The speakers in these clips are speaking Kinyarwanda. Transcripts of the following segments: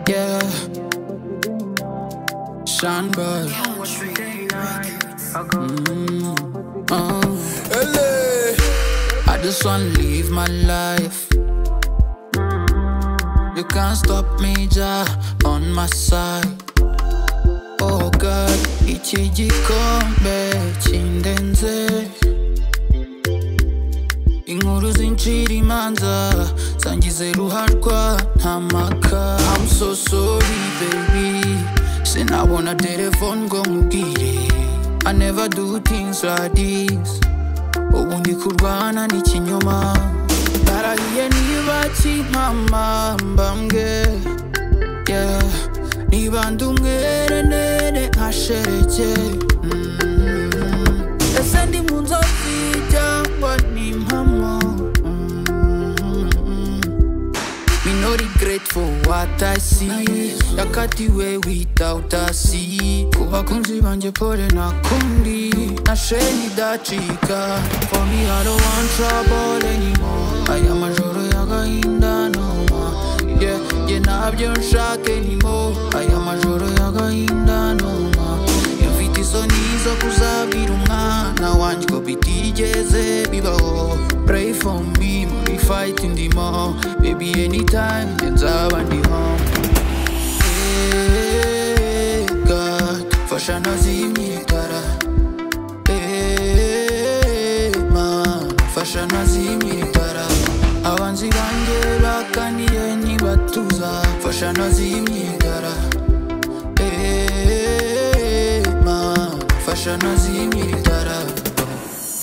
Yeah. Shine bright. Mm. I just wanna live my life. You can't stop me, Jah, on my side. Oh God, iki gikombe kindenze. Inkuru zincira imanza zangize ruharwa nta maka. I'm so sorry baby, sinabona telefone ngo nkubwire. I never do things like this. ubu ndi kurwana n'ikinyoma barahiye niba kimpama mbambwe yeah. niba ndi umwerenere nkashereke Mm. ese ndi mu nzozi cyangwa ni impamo Mm. Me no regret for what I see Yakatiwe without a see Ku bakunzi banjye pole nakundi Nashe nidacika For me I don't want trouble anymore Aya majoro y'agahinda no more Yeah, yeah ntabyo nshaka anymore Aya majoro y'agahinda no more Mfite isoni zo kuzabwira umwana wanjye ko bitigeze bibaho Pray for me muri fight ndimo Baby anytime njye nzaba ndi home Hey God fasha nazimye itara Hey man fasha nazimye itara Abanzi banjye bakaniye ntibatuza Fasha nazimye itara Hey man fasha nazimye itara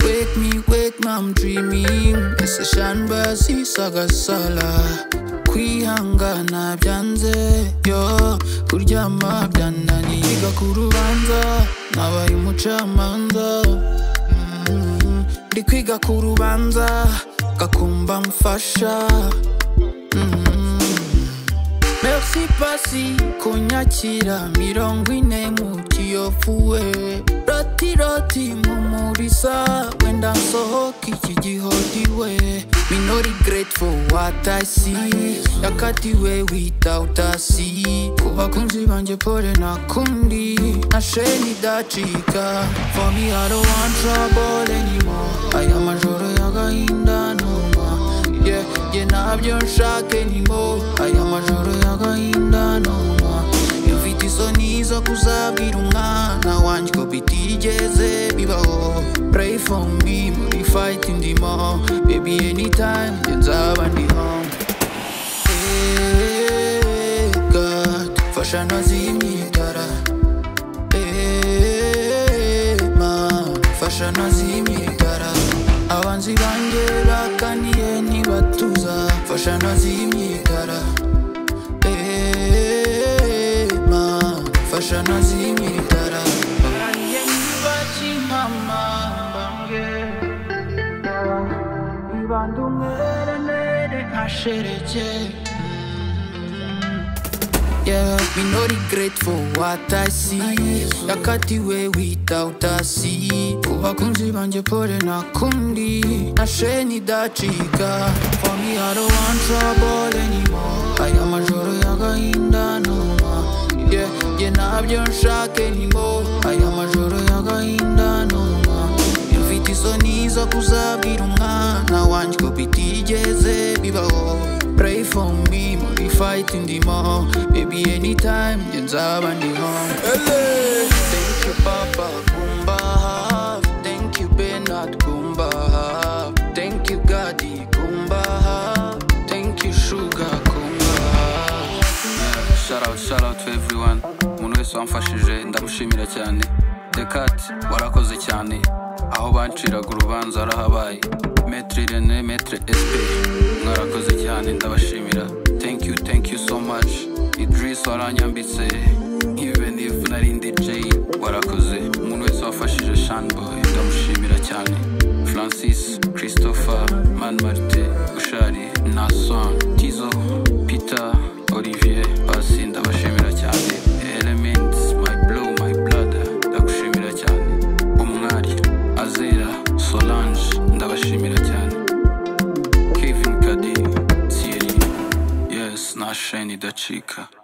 Wake me, wake me, I'm dreaming Isashamba sisagasala kwihangana byanze yo kuryama byananiye Yiga ku rubanza nabaye umucamanza Mm, ndi kwiga ku rubanza gakumba mfasha Mm. Merci pasi kunyakira mirongo ine mu kiyofuwe roti roti mumurisa wenda nsohoka iki gihodiwe Me no regret for what I see yakatiwe without a see ku bakunzi banjye pole nakundi nashe nidacika for me I don't want trouble anymore aya majoro y'agahinda numa yeah, yeah, ntabyo nshaka anymore aya majoro y'agahinda noma mfite isoni zo kuzabwira umwana wanjye ko bitigeze bibaho pray for me muri fight ndimo baby anytime njye nzaba ndi home Hey, God, fasha nazimye itara Hey, man, fasha nazimye itara abanzi banjye bakaniye ntibatuza fasha nazimye itara Hey, man, fasha nazimye itara Barahiye ntibakimama mbambwe Ibanda umwerenere nkashereke Yeah, me no regret for what I see Yakatiwe without a see Ku bakunzi banjye pole nakundi Nashe nidacika For me I don't want trouble anymore Aya majoro y'agahinda numa Yeah, yeah ntabyo nshaka anymore Aya majoro y'agahinda numa mfite isoni zo kuzabwira umwana wanjye ko bitigeze bibaho pray for me muri fight ndimo baby anytime njye nzaba ndi home thank you papa kumba hafi thank you benard kumba hafi thank you gadi kumba hafi thank you sugar kumba hafi Shout out, shout out to everyone. Umuntu wese wamfashije ndamushimira cyane. Dekat warakoze cyane. Aho banciraga urubanza harahabaye. Maître René, Maître SP. Mwarakoze cyane ndabashimira. Thank you, thank you so much. Idris waranyambitse. Even if nari ndi J warakoze. Umuntu wese wafashije Shanboy ndamushimira cyane. Francis, Christopher, Man Marte, Ushari, Nason, Tizo, Peter, Olivier, Pasi ndabashimira cyane. Elements, my blow, my blood, ndagushimira cyane. Umwari, Azera, Solange, ndabashimira cyane. Kevin Kadi, Thierry, yes, nasheni dacika.